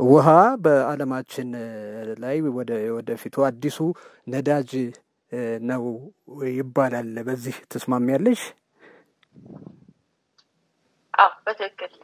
ውሃ በዓለማችን ላይ ወደ ወደፊቱ አዲሱ ነዳጅ ነው ይባላል። በዚህ ትስማሚያለሽ? አዎ በትክክል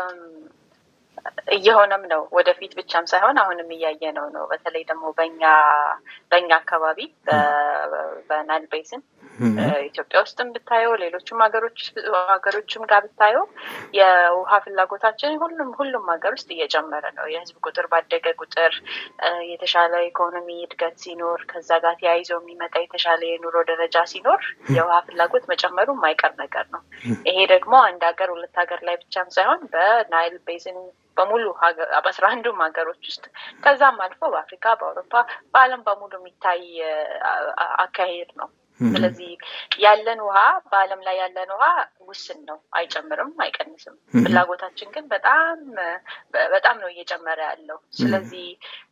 እየሆነም ነው። ወደፊት ብቻም ሳይሆን አሁንም እያየ ነው ነው በተለይ ደግሞ በኛ በእኛ አካባቢ በናይል ቤዝን ኢትዮጵያ ውስጥም ብታየው ሌሎችም ሀገሮች ሀገሮችም ጋር ብታየው የውሃ ፍላጎታችን ሁሉም ሁሉም ሀገር ውስጥ እየጨመረ ነው። የህዝብ ቁጥር ባደገ ቁጥር የተሻለ ኢኮኖሚ እድገት ሲኖር ከዛ ጋር ተያይዞ የሚመጣ የተሻለ የኑሮ ደረጃ ሲኖር የውሃ ፍላጎት መጨመሩ የማይቀር ነገር ነው። ይሄ ደግሞ አንድ ሀገር ሁለት ሀገር ላይ ብቻም ሳይሆን በናይል ቤዝን በሙሉ በአስራ አንዱም ሀገሮች ውስጥ ከዛም አልፎ በአፍሪካ፣ በአውሮፓ፣ በዓለም በሙሉ የሚታይ አካሄድ ነው። ስለዚህ ያለን ውሃ በዓለም ላይ ያለን ውሃ ውስን ነው፣ አይጨምርም፣ አይቀንስም። ፍላጎታችን ግን በጣም በጣም ነው እየጨመረ ያለው። ስለዚህ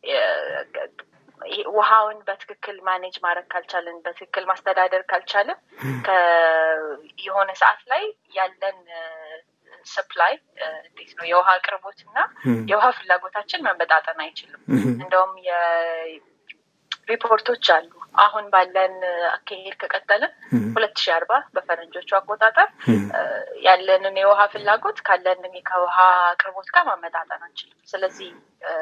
ውሃውን በትክክል ማኔጅ ማድረግ ካልቻልን፣ በትክክል ማስተዳደር ካልቻልን የሆነ ሰዓት ላይ ያለን ሰፕላይ እንዴት ነው የውሃ አቅርቦት እና የውሃ ፍላጎታችን መመጣጠን አይችልም። እንደውም ሪፖርቶች አሉ። አሁን ባለን አካሄድ ከቀጠልን ሁለት ሺህ አርባ በፈረንጆቹ አቆጣጠር ያለንን የውሃ ፍላጎት ካለን ከውሃ አቅርቦት ጋር ማመጣጠን አንችልም። ስለዚህ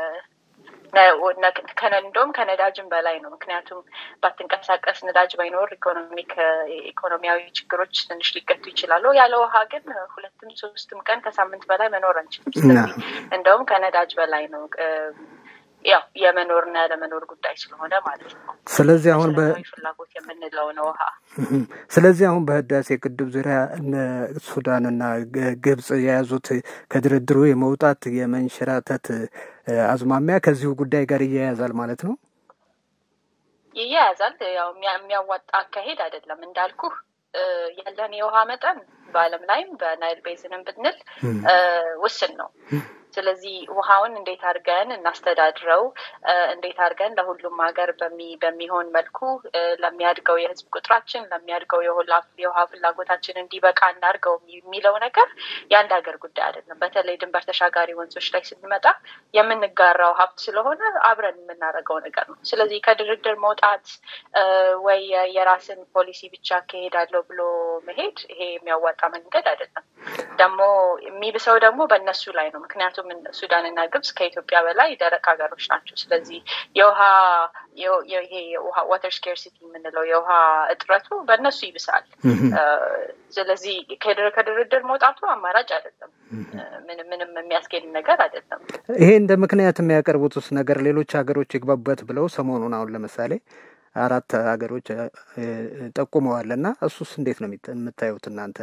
እንደውም ከነዳጅም በላይ ነው። ምክንያቱም ባትንቀሳቀስ ነዳጅ ባይኖር ኢኮኖሚክ ኢኮኖሚያዊ ችግሮች ትንሽ ሊገቱ ይችላሉ። ያለ ውሃ ግን ሁለትም ሶስትም ቀን ከሳምንት በላይ መኖር አንችልም። ስለዚህ እንደውም ከነዳጅ በላይ ነው። ያው የመኖርና ያለመኖር ጉዳይ ስለሆነ ማለት ነው። ስለዚህ አሁን ፍላጎት የምንለው ነው ውሃ። ስለዚህ አሁን በህዳሴ ግድብ ዙሪያ እነ ሱዳንና ግብጽ የያዙት ከድርድሩ የመውጣት የመንሸራተት አዝማሚያ ከዚሁ ጉዳይ ጋር ይያያዛል ማለት ነው። ይያያዛል። ያው የሚያዋጣ አካሄድ አይደለም እንዳልኩህ ያለን የውሃ መጠን በዓለም ላይም በናይል ቤዝንም ብንል ውስን ነው። ስለዚህ ውሃውን እንዴት አድርገን እናስተዳድረው፣ እንዴት አድርገን ለሁሉም ሀገር በሚሆን መልኩ ለሚያድገው የህዝብ ቁጥራችን ለሚያድገው የውሃ ፍላጎታችን እንዲበቃ እናድርገው የሚለው ነገር የአንድ ሀገር ጉዳይ አይደለም። በተለይ ድንበር ተሻጋሪ ወንዞች ላይ ስንመጣ የምንጋራው ሀብት ስለሆነ አብረን የምናደርገው ነገር ነው። ስለዚህ ከድርድር መውጣት ወይ የራስን ፖሊሲ ብቻ አካሄዳለሁ ብሎ መሄድ ይሄ የሚያዋጣ መንገድ አይደለም። ደግሞ የሚብሰው ደግሞ በእነሱ ላይ ነው። ምክንያቱም ሱዳንና ግብጽ ከኢትዮጵያ በላይ ደረቅ ሀገሮች ናቸው። ስለዚህ የውሃ ይሄ ዋተር ስኬርሲቲ የምንለው የውሃ እጥረቱ በእነሱ ይብሳል። ስለዚህ ከድርድር መውጣቱ አማራጭ አይደለም። ምንም የሚያስኬድ ነገር አይደለም። ይሄ እንደ ምክንያት የሚያቀርቡትስ ነገር ሌሎች ሀገሮች ይግባቡበት ብለው ሰሞኑን አሁን ለምሳሌ አራት ሀገሮች ጠቁመዋል እና እሱስ እንዴት ነው የምታዩት እናንተ?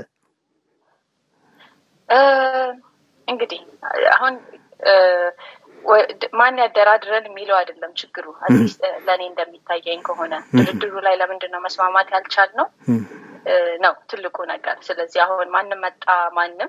እንግዲህ አሁን ማን ያደራድረን የሚለው አይደለም ችግሩ። አትሊስት ለእኔ እንደሚታየኝ ከሆነ ድርድሩ ላይ ለምንድን ነው መስማማት ያልቻል ነው ነው ትልቁ ነገር። ስለዚህ አሁን ማንም መጣ ማንም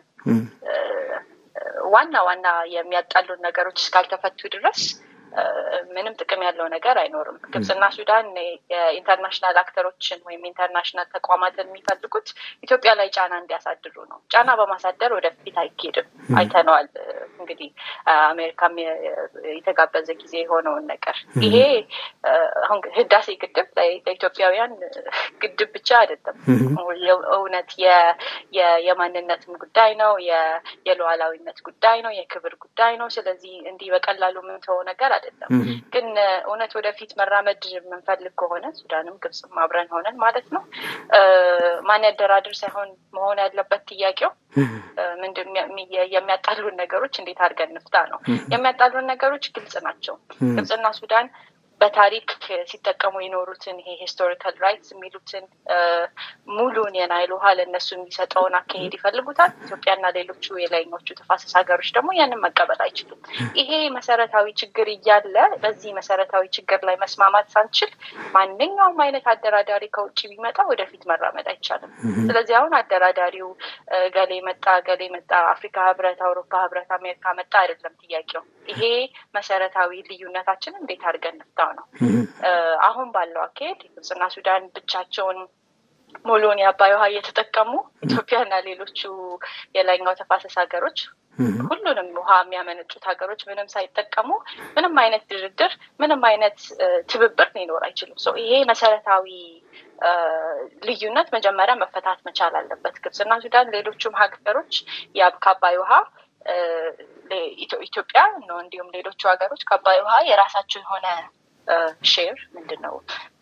ዋና ዋና የሚያጣሉን ነገሮች እስካልተፈቱ ድረስ ምንም ጥቅም ያለው ነገር አይኖርም። ግብጽና ሱዳን የኢንተርናሽናል አክተሮችን ወይም ኢንተርናሽናል ተቋማትን የሚፈልጉት ኢትዮጵያ ላይ ጫና እንዲያሳድሩ ነው። ጫና በማሳደር ወደፊት አይኬድም። አይተነዋል። እንግዲህ አሜሪካም የተጋበዘ ጊዜ የሆነውን ነገር ይሄ አሁን ህዳሴ ግድብ ለኢትዮጵያውያን ግድብ ብቻ አይደለም። እውነት የማንነትም ጉዳይ ነው፣ የሉዓላዊነት ጉዳይ ነው፣ የክብር ጉዳይ ነው። ስለዚህ እንዲህ በቀላሉ የምንተወው ነገር አይደለም። ግን እውነት ወደፊት መራመድ የምንፈልግ ከሆነ ሱዳንም ግብጽም አብረን ሆነን ማለት ነው ማን ያደራድር ሳይሆን መሆን ያለበት ጥያቄው ምንድን የሚያጣሉን ነገሮች እንዴት አድርገን እንፍታ ነው። የሚያጣሉን ነገሮች ግልጽ ናቸው። ግብጽና ሱዳን በታሪክ ሲጠቀሙ የኖሩትን ይሄ ሂስቶሪካል ራይትስ የሚሉትን ሙሉን የናይል ውሃ ለእነሱ የሚሰጠውን አካሄድ ይፈልጉታል። ኢትዮጵያና ሌሎቹ የላይኞቹ ተፋሰስ ሀገሮች ደግሞ ያንን መቀበል አይችሉም። ይሄ መሰረታዊ ችግር እያለ በዚህ መሰረታዊ ችግር ላይ መስማማት ሳንችል ማንኛውም አይነት አደራዳሪ ከውጭ ቢመጣ ወደፊት መራመድ አይቻልም። ስለዚህ አሁን አደራዳሪው ገሌ መጣ ገሌ መጣ፣ አፍሪካ ህብረት፣ አውሮፓ ህብረት፣ አሜሪካ መጣ አይደለም ጥያቄው። ይሄ መሰረታዊ ልዩነታችንን እንዴት አድርገን እንፍታ ነው። አሁን ባለው አካሄድ ግብጽና ሱዳን ብቻቸውን ሙሉውን የአባይ ውሃ እየተጠቀሙ ኢትዮጵያና ሌሎቹ የላይኛው ተፋሰስ ሀገሮች ሁሉንም ውሃ የሚያመነጩት ሀገሮች ምንም ሳይጠቀሙ ምንም አይነት ድርድር፣ ምንም አይነት ትብብር ሊኖር አይችልም። ሰው ይሄ መሰረታዊ ልዩነት መጀመሪያ መፈታት መቻል አለበት። ግብፅና ሱዳን፣ ሌሎቹም ሀገሮች ከአባይ ውሃ ኢትዮጵያ ነው እንዲሁም ሌሎቹ ሀገሮች ከአባይ ውሃ የራሳቸው የሆነ ሼር ምንድን ነው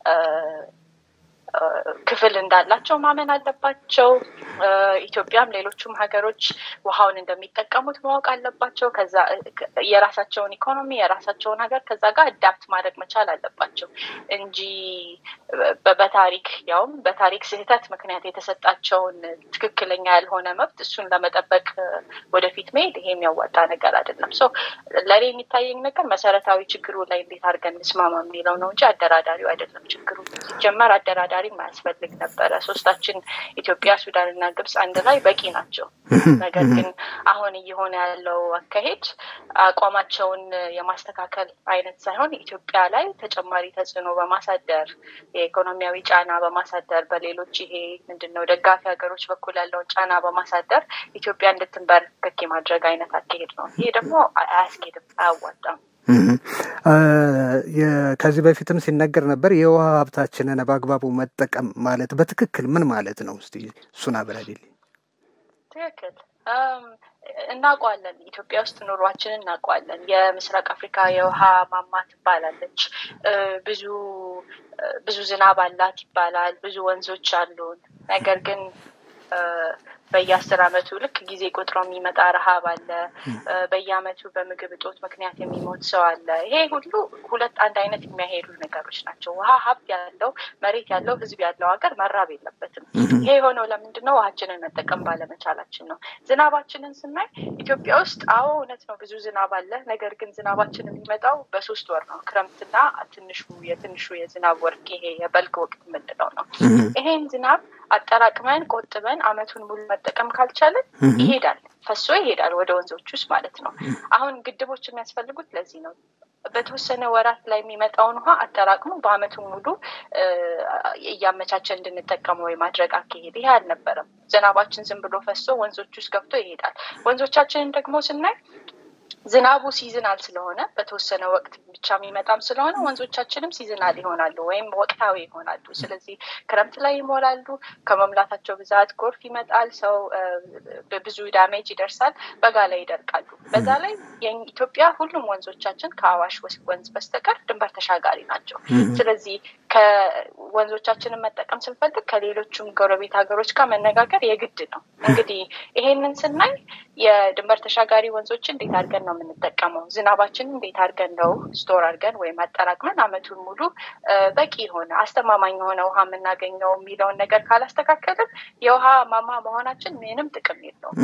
ክፍል እንዳላቸው ማመን አለባቸው። ኢትዮጵያም ሌሎቹም ሀገሮች ውሃውን እንደሚጠቀሙት ማወቅ አለባቸው። ከዛ የራሳቸውን ኢኮኖሚ የራሳቸውን ሀገር ከዛ ጋር አዳፕት ማድረግ መቻል አለባቸው እንጂ በታሪክ ያውም በታሪክ ስህተት ምክንያት የተሰጣቸውን ትክክለኛ ያልሆነ መብት እሱን ለመጠበቅ ወደፊት መሄድ ይሄ የሚያዋጣ ነገር አይደለም። ሶ ለእኔ የሚታየኝ ነገር መሰረታዊ ችግሩ ላይ እንዴት አድርገን እንስማማ የሚለው ነው እንጂ አደራዳሪው አይደለም ችግሩ። ሲጀመር አደራዳሪ ማያስፈልግ ነበረ። ሶስታችን ኢትዮጵያ፣ ሱዳን እና ግብጽ አንድ ላይ በቂ ናቸው። ነገር ግን አሁን እየሆነ ያለው አካሄድ አቋማቸውን የማስተካከል አይነት ሳይሆን ኢትዮጵያ ላይ ተጨማሪ ተጽዕኖ በማሳደር የኢኮኖሚያዊ ጫና በማሳደር በሌሎች ይሄ ምንድነው ደጋፊ ሀገሮች በኩል ያለውን ጫና በማሳደር ኢትዮጵያ እንድትንበረከክ የማድረግ አይነት አካሄድ ነው። ይሄ ደግሞ አያስኬድም፣ አያዋጣም። ከዚህ በፊትም ሲነገር ነበር የውሃ ሀብታችንን በአግባቡ መጠቀም ማለት በትክክል ምን ማለት ነው? እስቲ እሱን አብራሪልኝ። ትክክል እናውቀዋለን። ኢትዮጵያ ውስጥ ኑሯችንን እናውቀዋለን። የምስራቅ አፍሪካ የውሃ ማማ ትባላለች። ብዙ ብዙ ዝናብ አላት ይባላል። ብዙ ወንዞች አሉን። ነገር ግን በየአስር አመቱ ልክ ጊዜ ቆጥሮ የሚመጣ ረሀብ አለ። በየአመቱ በምግብ እጦት ምክንያት የሚሞት ሰው አለ። ይሄ ሁሉ ሁለት አንድ አይነት የሚያሄዱ ነገሮች ናቸው። ውሃ ሀብት ያለው መሬት ያለው ህዝብ ያለው ሀገር መራብ የለበትም። ይሄ የሆነው ለምንድን ነው? ውሃችንን መጠቀም ባለመቻላችን ነው። ዝናባችንን ስናይ ኢትዮጵያ ውስጥ አዎ እውነት ነው ብዙ ዝናብ አለ። ነገር ግን ዝናባችን የሚመጣው በሶስት ወር ነው። ክረምትና ትንሹ የትንሹ የዝናብ ወቅት ይሄ የበልግ ወቅት የምንለው ነው። ይሄን ዝናብ አጠራቅመን ቆጥበን አመቱን ሙሉ መጠቀም ካልቻለን ይሄዳል፣ ፈሶ ይሄዳል ወደ ወንዞች ውስጥ ማለት ነው። አሁን ግድቦች የሚያስፈልጉት ለዚህ ነው። በተወሰነ ወራት ላይ የሚመጣውን ውሃ አጠራቅሞ በአመቱ ሙሉ እያመቻቸ እንድንጠቀመው የማድረግ አካሄድ ይሄ አልነበረም። ዝናባችን ዝም ብሎ ፈሶ ወንዞች ውስጥ ገብቶ ይሄዳል። ወንዞቻችንን ደግሞ ስናይ ዝናቡ ሲዝናል ስለሆነ በተወሰነ ወቅት ብቻ የሚመጣም ስለሆነ ወንዞቻችንም ሲዝናል ይሆናሉ ወይም ወቅታዊ ይሆናሉ። ስለዚህ ክረምት ላይ ይሞላሉ። ከመምላታቸው ብዛት ጎርፍ ይመጣል፣ ሰው ብዙ ዳሜጅ ይደርሳል። በጋ ላይ ይደርቃሉ። በዛ ላይ የኢትዮጵያ ሁሉም ወንዞቻችን ከአዋሽ ወንዝ በስተቀር ድንበር ተሻጋሪ ናቸው። ስለዚህ ከወንዞቻችንን መጠቀም ስንፈልግ ከሌሎቹም ጎረቤት ሀገሮች ጋር መነጋገር የግድ ነው። እንግዲህ ይሄንን ስናይ የድንበር ተሻጋሪ ወንዞችን እንዴት አድርገን ነው የምንጠቀመው? ዝናባችንን እንዴት አድርገን ነው ስቶር አድርገን ወይም አጠራቅመን አመቱን ሙሉ በቂ የሆነ አስተማማኝ የሆነ ውሃ የምናገኘው የሚለውን ነገር ካላስተካከልን የውሃ ማማ መሆናችን ምንም ጥቅም የለውም።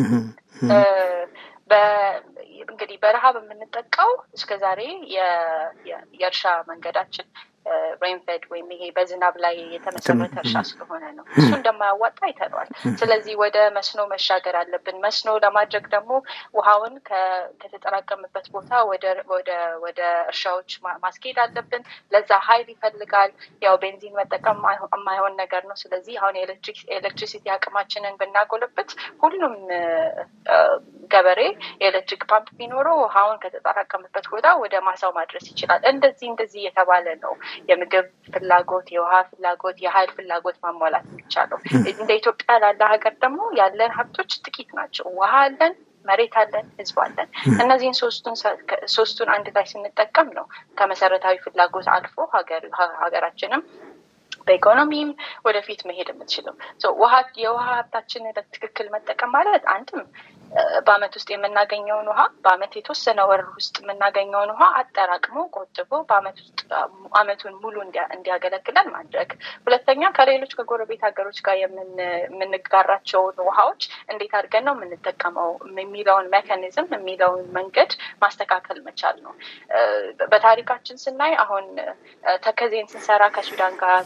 እንግዲህ በረሃብ የምንጠቃው እስከዛሬ የእርሻ መንገዳችን ሬንፌድ ወይም ይሄ በዝናብ ላይ የተመሰረተ እርሻ ስለሆነ ነው። እሱ እንደማያዋጣ አይተነዋል። ስለዚህ ወደ መስኖ መሻገር አለብን። መስኖ ለማድረግ ደግሞ ውሃውን ከተጠራቀምበት ቦታ ወደ እርሻዎች ማስኬድ አለብን። ለዛ ሀይል ይፈልጋል። ያው ቤንዚን መጠቀም የማይሆን ነገር ነው። ስለዚህ አሁን የኤሌክትሪሲቲ አቅማችንን ብናጎለበት ሁሉም ገበሬ የኤሌክትሪክ ፓምፕ ቢኖረው ውሃውን ከተጠራቀምበት ቦታ ወደ ማሳው ማድረስ ይችላል። እንደዚህ እንደዚህ የተባለ ነው የምግብ ፍላጎት፣ የውሃ ፍላጎት፣ የሀይል ፍላጎት ማሟላት የሚቻለው። እንደ ኢትዮጵያ ላለ ሀገር ደግሞ ያለን ሀብቶች ጥቂት ናቸው። ውሃ አለን፣ መሬት አለን፣ ህዝብ አለን። እነዚህን ሶስቱን አንድ ላይ ስንጠቀም ነው ከመሰረታዊ ፍላጎት አልፎ ሀገራችንም በኢኮኖሚም ወደፊት መሄድ የምትችለው የውሃ ሀብታችንን በትክክል መጠቀም ማለት አንድም በአመት ውስጥ የምናገኘውን ውሃ በአመት የተወሰነ ወር ውስጥ የምናገኘውን ውሃ አጠራቅሞ ቆጥቦ በአመት ውስጥ አመቱን ሙሉ እንዲያገለግለን ማድረግ። ሁለተኛ ከሌሎች ከጎረቤት ሀገሮች ጋር የምንጋራቸውን ውሃዎች እንዴት አድርገን ነው የምንጠቀመው የሚለውን ሜካኒዝም የሚለውን መንገድ ማስተካከል መቻል ነው። በታሪካችን ስናይ አሁን ተከዜን ስንሰራ ከሱዳን ጋር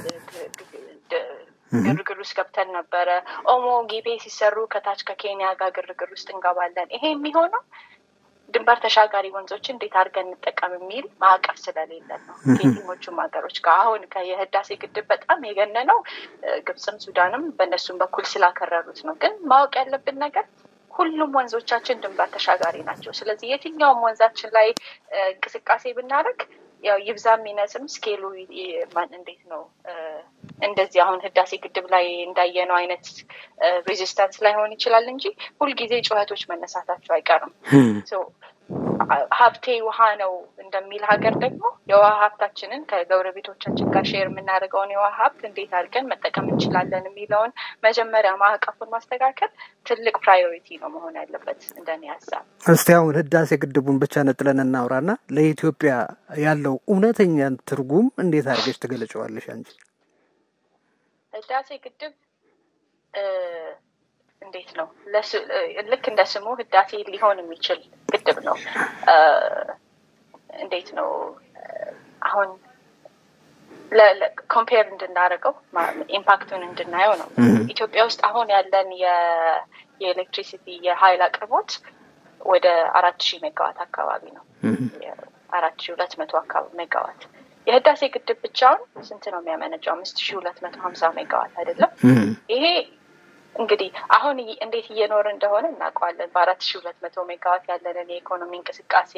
ግርግር ውስጥ ገብተን ነበረ። ኦሞ ጊቤ ሲሰሩ ከታች ከኬንያ ጋር ግርግር ውስጥ እንገባለን። ይሄ የሚሆነው ድንበር ተሻጋሪ ወንዞች እንዴት አድርገን እንጠቀም የሚል ማዕቀፍ ስለሌለን ነው። ከየትኞቹም ሀገሮች ጋር አሁን የህዳሴ ግድብ በጣም የገነነው ግብፅም ሱዳንም በእነሱም በኩል ስላከረሩት ነው። ግን ማወቅ ያለብን ነገር ሁሉም ወንዞቻችን ድንበር ተሻጋሪ ናቸው። ስለዚህ የትኛውም ወንዛችን ላይ እንቅስቃሴ ብናደርግ ያው ይብዛም ይነስም ስኬሉ እንዴት ነው እንደዚህ አሁን ህዳሴ ግድብ ላይ እንዳየነው አይነት ሬዚስታንስ ላይሆን ይችላል እንጂ ሁልጊዜ ጩኸቶች መነሳታቸው አይቀርም። ሀብቴ ውሃ ነው እንደሚል ሀገር ደግሞ የውሃ ሀብታችንን ከጎረቤቶቻችን ጋር ሼር የምናደርገውን የውሃ ሀብት እንዴት አድርገን መጠቀም እንችላለን የሚለውን መጀመሪያ ማዕቀፉን ማስተካከል ትልቅ ፕራዮሪቲ ነው መሆን ያለበት እንደኔ ሀሳብ። እስቲ አሁን ህዳሴ ግድቡን ብቻ ነጥለን እናውራና ለኢትዮጵያ ያለው እውነተኛ ትርጉም እንዴት አድርገሽ ትገለጨዋለሽ አንቺ? ህዳሴ ግድብ እንዴት ነው ልክ እንደ ስሙ ህዳሴ ሊሆን የሚችል ግድብ ነው። እንዴት ነው አሁን ኮምፔር እንድናደርገው ኢምፓክቱን እንድናየው ነው። ኢትዮጵያ ውስጥ አሁን ያለን የኤሌክትሪሲቲ የሀይል አቅርቦት ወደ አራት ሺህ ሜጋዋት አካባቢ ነው። አራት ሺህ ሁለት መቶ አካባቢ ሜጋዋት የህዳሴ ግድብ ብቻውን ስንት ነው የሚያመነጨው? አምስት ሺህ ሁለት መቶ ሀምሳ ሜጋዋት አይደለም። ይሄ እንግዲህ አሁን እንዴት እየኖር እንደሆነ እናውቀዋለን። በአራት ሺህ ሁለት መቶ ሜጋዋት ያለንን የኢኮኖሚ እንቅስቃሴ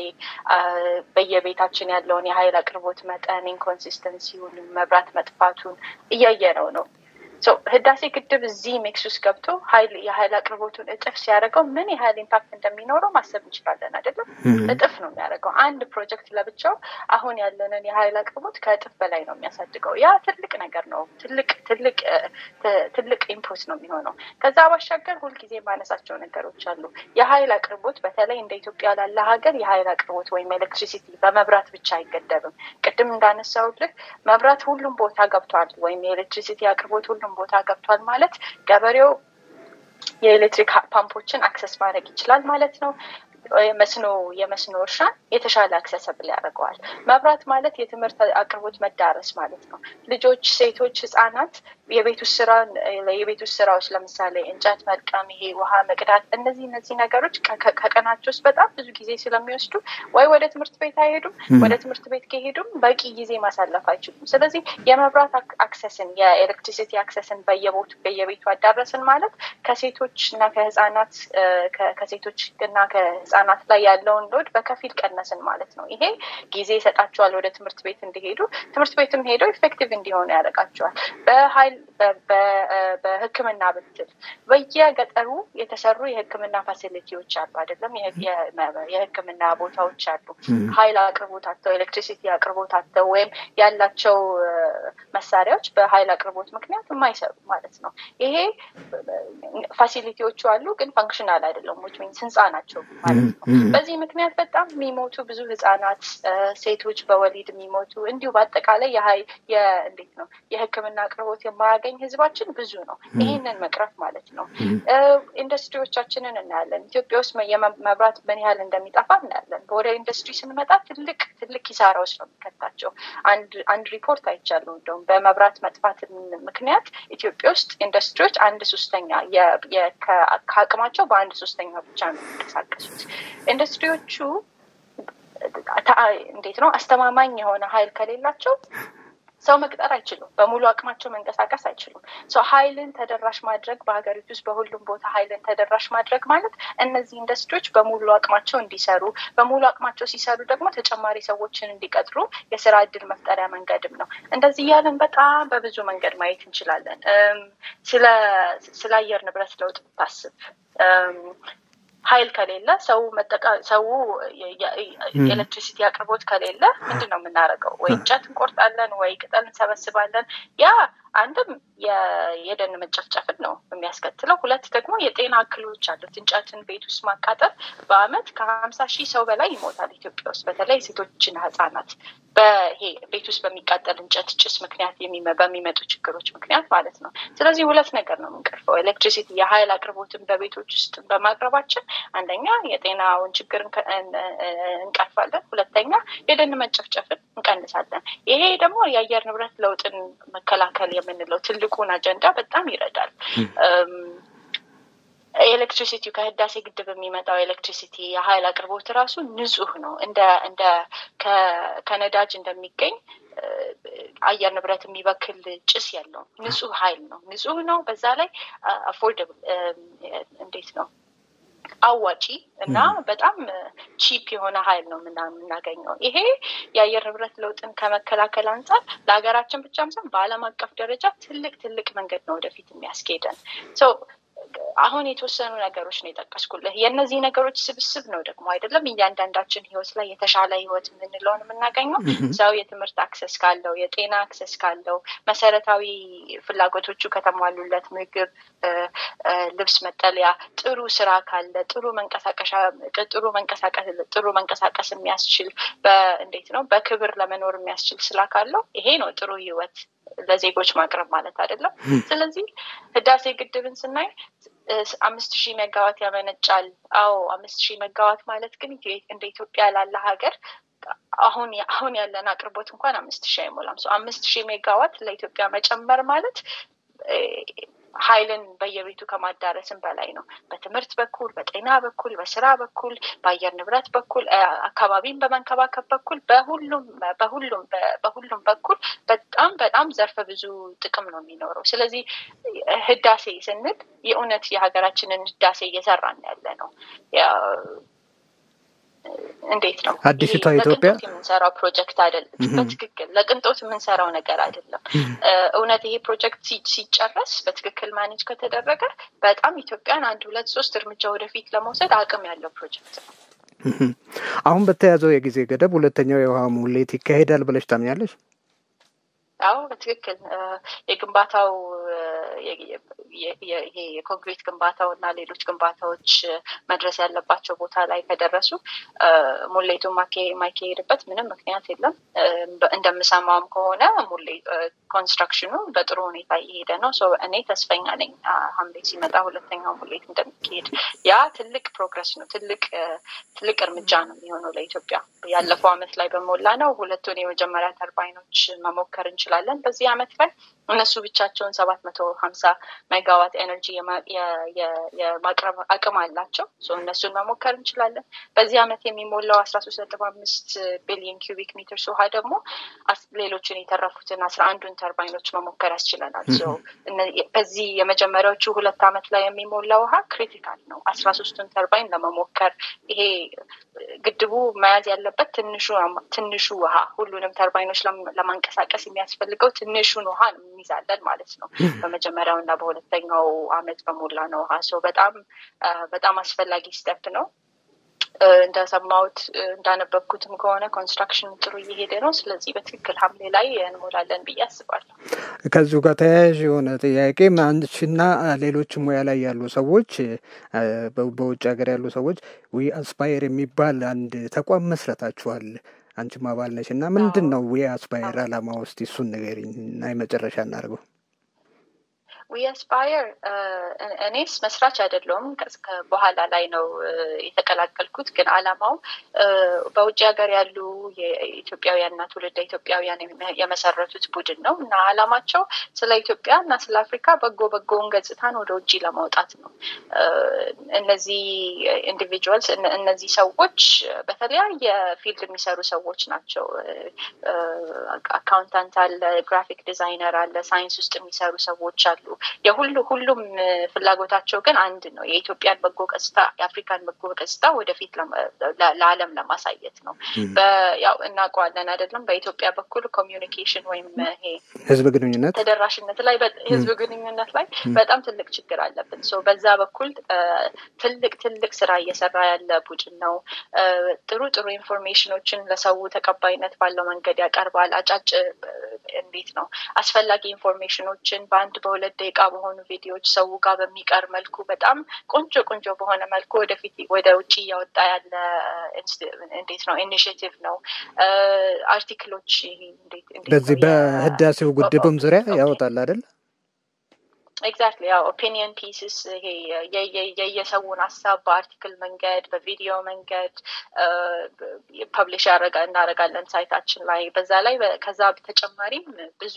በየቤታችን ያለውን የሀይል አቅርቦት መጠን ኢንኮንሲስተንሲውን፣ መብራት መጥፋቱን እያየነው ነው። ህዳሴ ግድብ እዚህ ሜክስ ውስጥ ገብቶ ሀይል የሀይል አቅርቦቱን እጥፍ ሲያደርገው ምን ያህል ኢምፓክት እንደሚኖረው ማሰብ እንችላለን አይደለም? እጥፍ ነው የሚያደርገው። አንድ ፕሮጀክት ለብቻው አሁን ያለንን የሀይል አቅርቦት ከእጥፍ በላይ ነው የሚያሳድገው። ያ ትልቅ ነገር ነው። ትልቅ ትልቅ ትልቅ ኢንፑት ነው የሚሆነው። ከዛ ባሻገር ሁልጊዜ የማነሳቸው ነገሮች አሉ። የሀይል አቅርቦት በተለይ እንደ ኢትዮጵያ ላለ ሀገር የሀይል አቅርቦት ወይም ኤሌክትሪሲቲ በመብራት ብቻ አይገደብም። ቅድም እንዳነሳሁልህ መብራት ሁሉም ቦታ ገብቷል፣ ወይም የኤሌክትሪሲቲ አቅርቦት ሁሉም ቦታ ገብቷል ማለት ገበሬው የኤሌክትሪክ ፓምፖችን አክሰስ ማድረግ ይችላል ማለት ነው። መስኖ የመስኖ እርሻን የተሻለ አክሰሰብል ያደርገዋል። መብራት ማለት የትምህርት አቅርቦት መዳረስ ማለት ነው። ልጆች፣ ሴቶች፣ ህጻናት የቤት ውስጥ ስራ የቤት ውስጥ ስራዎች ለምሳሌ እንጨት መልቀም፣ ይሄ ውሃ መቅዳት፣ እነዚህ እነዚህ ነገሮች ከቀናቸው ውስጥ በጣም ብዙ ጊዜ ስለሚወስዱ ወይ ወደ ትምህርት ቤት አይሄዱም፣ ወደ ትምህርት ቤት ከሄዱም በቂ ጊዜ ማሳለፍ አይችሉም። ስለዚህ የመብራት አክሰስን የኤሌክትሪሲቲ አክሰስን በየቦቱ በየቤቱ አዳረስን ማለት ከሴቶች እና ከህጻናት ከሴቶች እና ህጻናት ላይ ያለውን ሎድ በከፊል ቀነስን ማለት ነው። ይሄ ጊዜ ይሰጣቸዋል ወደ ትምህርት ቤት እንዲሄዱ፣ ትምህርት ቤትም ሄደው ኢፌክቲቭ እንዲሆኑ ያደርጋቸዋል። በሀይል በህክምና ብትል በየገጠሩ የተሰሩ የህክምና ፋሲሊቲዎች አሉ አይደለም? የህክምና ቦታዎች አሉ። ሀይል አቅርቦት አጥተው ኤሌክትሪሲቲ አቅርቦት አጥተው ወይም ያላቸው መሳሪያዎች በሀይል አቅርቦት ምክንያት የማይሰሩ ማለት ነው። ይሄ ፋሲሊቲዎቹ አሉ፣ ግን ፈንክሽናል አይደለም። ዊች ሚንስ ህንፃ ናቸው ማለት ነው። በዚህ ምክንያት በጣም የሚሞቱ ብዙ ህጻናት፣ ሴቶች በወሊድ የሚሞቱ እንዲሁ በአጠቃላይ እንዴት ነው የህክምና አቅርቦት የማያገኝ ህዝባችን ብዙ ነው። ይህንን መቅረፍ ማለት ነው። ኢንዱስትሪዎቻችንን እናያለን። ኢትዮጵያ ውስጥ መብራት ምን ያህል እንደሚጠፋ እናያለን። ወደ ኢንዱስትሪ ስንመጣ ትልቅ ትልቅ ኪሳራዎች ነው የሚከታቸው። አንድ ሪፖርት አይቻለሁ። እንደውም በመብራት መጥፋት ምክንያት ኢትዮጵያ ውስጥ ኢንዱስትሪዎች አንድ ሶስተኛ ከአቅማቸው በአንድ ሶስተኛ ብቻ ነው የሚንቀሳቀሱት። ኢንዱስትሪዎቹ እንዴት ነው አስተማማኝ የሆነ ሀይል ከሌላቸው ሰው መቅጠር አይችሉም። በሙሉ አቅማቸው መንቀሳቀስ አይችሉም። ሰው ሀይልን ተደራሽ ማድረግ በሀገሪቱ ውስጥ በሁሉም ቦታ ሀይልን ተደራሽ ማድረግ ማለት እነዚህ ኢንዱስትሪዎች በሙሉ አቅማቸው እንዲሰሩ፣ በሙሉ አቅማቸው ሲሰሩ ደግሞ ተጨማሪ ሰዎችን እንዲቀጥሩ የስራ እድል መፍጠሪያ መንገድም ነው። እንደዚህ እያለን በጣም በብዙ መንገድ ማየት እንችላለን። ስለ አየር ንብረት ለውጥ ታስብ ሀይል ከሌለ ሰው መጠቃ ሰው የኤሌክትሪሲቲ አቅርቦት ከሌለ ምንድን ነው የምናደርገው? ወይ እንጨት እንቆርጣለን፣ ወይ ቅጠል እንሰበስባለን። ያ አንድም የደን መጨፍጨፍን ነው የሚያስከትለው። ሁለት ደግሞ የጤና እክሎች አሉት። እንጨትን ቤት ውስጥ ማቃጠል በአመት ከሀምሳ ሺህ ሰው በላይ ይሞታል ኢትዮጵያ ውስጥ በተለይ ሴቶችና ህጻናት በይሄ ቤት ውስጥ በሚቃጠል እንጨት ጭስ ምክንያት በሚመጡ ችግሮች ምክንያት ማለት ነው። ስለዚህ ሁለት ነገር ነው የምንቀርፈው። ኤሌክትሪሲቲ የሀይል አቅርቦትን በቤቶች ውስጥ በማቅረባችን አንደኛ የጤናውን ችግር እንቀርፋለን፣ ሁለተኛ የደን መጨፍጨፍን እንቀንሳለን። ይሄ ደግሞ የአየር ንብረት ለውጥን መከላከል የምንለው ትልቁን አጀንዳ በጣም ይረዳል። ኤሌክትሪሲቲ ከህዳሴ ግድብ የሚመጣው ኤሌክትሪሲቲ የሀይል አቅርቦት ራሱ ንጹህ ነው። እንደ እንደ ከነዳጅ እንደሚገኝ አየር ንብረት የሚበክል ጭስ የለውም። ንጹህ ሀይል ነው። ንጹህ ነው። በዛ ላይ አፎርደብል እንዴት ነው አዋጪ እና በጣም ቺፕ የሆነ ሀይል ነው የምናገኘው። ይሄ የአየር ንብረት ለውጥን ከመከላከል አንጻር ለሀገራችን ብቻም ሳይሆን በዓለም አቀፍ ደረጃ ትልቅ ትልቅ መንገድ ነው ወደፊት የሚያስኬደን። አሁን የተወሰኑ ነገሮች ነው የጠቀስኩልህ። የእነዚህ ነገሮች ስብስብ ነው ደግሞ አይደለም እያንዳንዳችን ህይወት ላይ የተሻለ ህይወት የምንለውን የምናገኘው ሰው የትምህርት አክሰስ ካለው፣ የጤና አክሰስ ካለው፣ መሰረታዊ ፍላጎቶቹ ከተሟሉለት፣ ምግብ፣ ልብስ፣ መጠለያ፣ ጥሩ ስራ ካለ፣ ጥሩ መንቀሳቀሻ ጥሩ መንቀሳቀስ ጥሩ መንቀሳቀስ የሚያስችል እንዴት ነው በክብር ለመኖር የሚያስችል ስራ ካለው ይሄ ነው ጥሩ ህይወት ለዜጎች ማቅረብ ማለት አይደለም። ስለዚህ ህዳሴ ግድብን ስናይ አምስት ሺህ ሜጋዋት ያመነጫል። አዎ አምስት ሺህ ሜጋዋት ማለት ግን እንደ ኢትዮጵያ ላለ ሀገር አሁን አሁን ያለን አቅርቦት እንኳን አምስት ሺህ አይሞላም። አምስት ሺህ ሜጋዋት ለኢትዮጵያ መጨመር ማለት ኃይልን በየቤቱ ከማዳረስም በላይ ነው። በትምህርት በኩል፣ በጤና በኩል፣ በስራ በኩል፣ በአየር ንብረት በኩል፣ አካባቢን በመንከባከብ በኩል በሁሉም በሁሉም በሁሉም በኩል በጣም በጣም ዘርፈ ብዙ ጥቅም ነው የሚኖረው። ስለዚህ ህዳሴ ስንል የእውነት የሀገራችንን ህዳሴ እየሰራን ያለ ነው። እንዴት ነው አዲሲቷ ኢትዮጵያ የምንሰራው ፕሮጀክት አይደለም። በትክክል ለቅንጦት የምንሰራው ነገር አይደለም። እውነት ይሄ ፕሮጀክት ሲጨረስ በትክክል ማኔጅ ከተደረገ በጣም ኢትዮጵያን አንድ ሁለት ሶስት እርምጃ ወደፊት ለመውሰድ አቅም ያለው ፕሮጀክት ነው። አሁን በተያዘው የጊዜ ገደብ ሁለተኛው የውሃ ሙሌት ይካሄዳል ብለሽ ታምኛለሽ? አዎ በትክክል የግንባታው ይሄ የኮንክሪት ግንባታው እና ሌሎች ግንባታዎች መድረስ ያለባቸው ቦታ ላይ ከደረሱ ሙሌቱ የማይካሄድበት ምንም ምክንያት የለም። እንደምሰማውም ከሆነ ኮንስትራክሽኑ በጥሩ ሁኔታ እየሄደ ነው። እኔ ተስፈኛ ነኝ ሐምሌ ሲመጣ ሁለተኛው ሙሌት እንደሚካሄድ። ያ ትልቅ ፕሮግረስ ነው፣ ትልቅ ትልቅ እርምጃ ነው የሚሆነው ለኢትዮጵያ። ያለፈው አመት ላይ በሞላ ነው ሁለቱን የመጀመሪያ ተርባይኖች መሞከር እንችላለን በዚህ አመት ላይ እነሱ ብቻቸውን ሰባት መቶ ሀምሳ ሜጋዋት ኤነርጂ የማቅረብ አቅም አላቸው። እነሱን መሞከር እንችላለን። በዚህ አመት የሚሞላው አስራ ሶስት ነጥብ አምስት ቢሊዮን ኪዩቢክ ሜትርስ ውሃ ደግሞ ሌሎችን የተረፉትን አስራ አንዱን ተርባይኖች መሞከር ያስችለናል። በዚህ የመጀመሪያዎቹ ሁለት አመት ላይ የሚሞላ ውሃ ክሪቲካል ነው። አስራ ሶስቱን ተርባይን ለመሞከር ይሄ ግድቡ መያዝ ያለበት ትንሹ ትንሹ ውሃ ሁሉንም ተርባይኖች ለማንቀሳቀስ የሚያስፈልገው ትንሹን ውሃ እንይዛለን ማለት ነው። በመጀመሪያው እና በሁለተኛው አመት በሞላ ነው ውሃ ሰው በጣም በጣም አስፈላጊ ስቴፕ ነው። እንደሰማሁት እንዳነበብኩትም ከሆነ ኮንስትራክሽን ጥሩ እየሄደ ነው። ስለዚህ በትክክል ሐምሌ ላይ እንሞላለን ብዬ አስባለሁ። ከዚሁ ጋር ተያያዥ የሆነ ጥያቄ አንቺና ሌሎች ሙያ ላይ ያሉ ሰዎች በውጭ ሀገር ያሉ ሰዎች ዊ አስፓየር የሚባል አንድ ተቋም መስረታችኋል። አንቺም አባል ነሽ እና ምንድን ነው ዊ አስፓየር አላማ ውስጥ እሱን ንገሪኝ እና የመጨረሻ እናድርገው። ዊ አስፓየር እኔስ መስራች አይደለውም። በኋላ ላይ ነው የተቀላቀልኩት። ግን አላማው በውጭ ሀገር ያሉ የኢትዮጵያውያንና ትውልደ ኢትዮጵያውያን የመሰረቱት ቡድን ነው እና አላማቸው ስለ ኢትዮጵያ እና ስለ አፍሪካ በጎ በጎውን ገጽታን ወደ ውጭ ለማውጣት ነው። እነዚህ ኢንዲቪጁዋልስ እነዚህ ሰዎች በተለያየ ፊልድ የሚሰሩ ሰዎች ናቸው። አካውንታንት አለ፣ ግራፊክ ዲዛይነር አለ፣ ሳይንስ ውስጥ የሚሰሩ ሰዎች አሉ። የሁሉ ሁሉም ፍላጎታቸው ግን አንድ ነው። የኢትዮጵያን በጎ ገጽታ የአፍሪካን በጎ ገጽታ ወደፊት ለዓለም ለማሳየት ነው። ያው እናውቀዋለን አይደለም። በኢትዮጵያ በኩል ኮሚዩኒኬሽን ወይም ይሄ ህዝብ ግንኙነት ተደራሽነት ላይ ህዝብ ግንኙነት ላይ በጣም ትልቅ ችግር አለብን። በዛ በኩል ትልቅ ትልቅ ስራ እየሰራ ያለ ቡድን ነው። ጥሩ ጥሩ ኢንፎርሜሽኖችን ለሰው ተቀባይነት ባለው መንገድ ያቀርባል። አጫጭ እንዴት ነው አስፈላጊ ኢንፎርሜሽኖችን በአንድ በሁለት ደቂቃ በሆኑ ቪዲዮዎች ሰው ጋር በሚቀር መልኩ በጣም ቆንጆ ቆንጆ በሆነ መልኩ ወደፊት ወደ ውጭ እያወጣ ያለ እንዴት ነው ኢኒሽቲቭ ነው። አርቲክሎች በዚህ በህዳሴው ግድብም ዙሪያ ያወጣል አይደል? ኤግዛክትሊ ያው ኦፒኒየን ፒስስ ይሄ የየሰውን ሀሳብ በአርቲክል መንገድ በቪዲዮ መንገድ ፐብሊሽ እናደርጋለን ሳይታችን ላይ። በዛ ላይ ከዛ በተጨማሪም ብዙ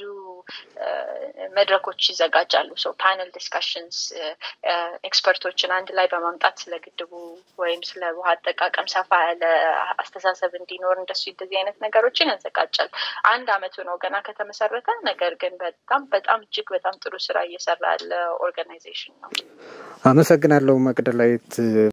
መድረኮች ይዘጋጃሉ። ሶ ፓነል ዲስካሽንስ ኤክስፐርቶችን አንድ ላይ በማምጣት ስለ ግድቡ ወይም ስለ ውሃ አጠቃቀም ሰፋ ያለ አስተሳሰብ እንዲኖር እንደሱ እንደዚህ አይነት ነገሮችን ያዘጋጃል። አንድ አመቱ ነው ገና ከተመሰረተ። ነገር ግን በጣም በጣም እጅግ በጣም ጥሩ ስራ እየሰራ ያለ ኦርጋናይዜሽን ነው። አመሰግናለሁ መቅደላዊት።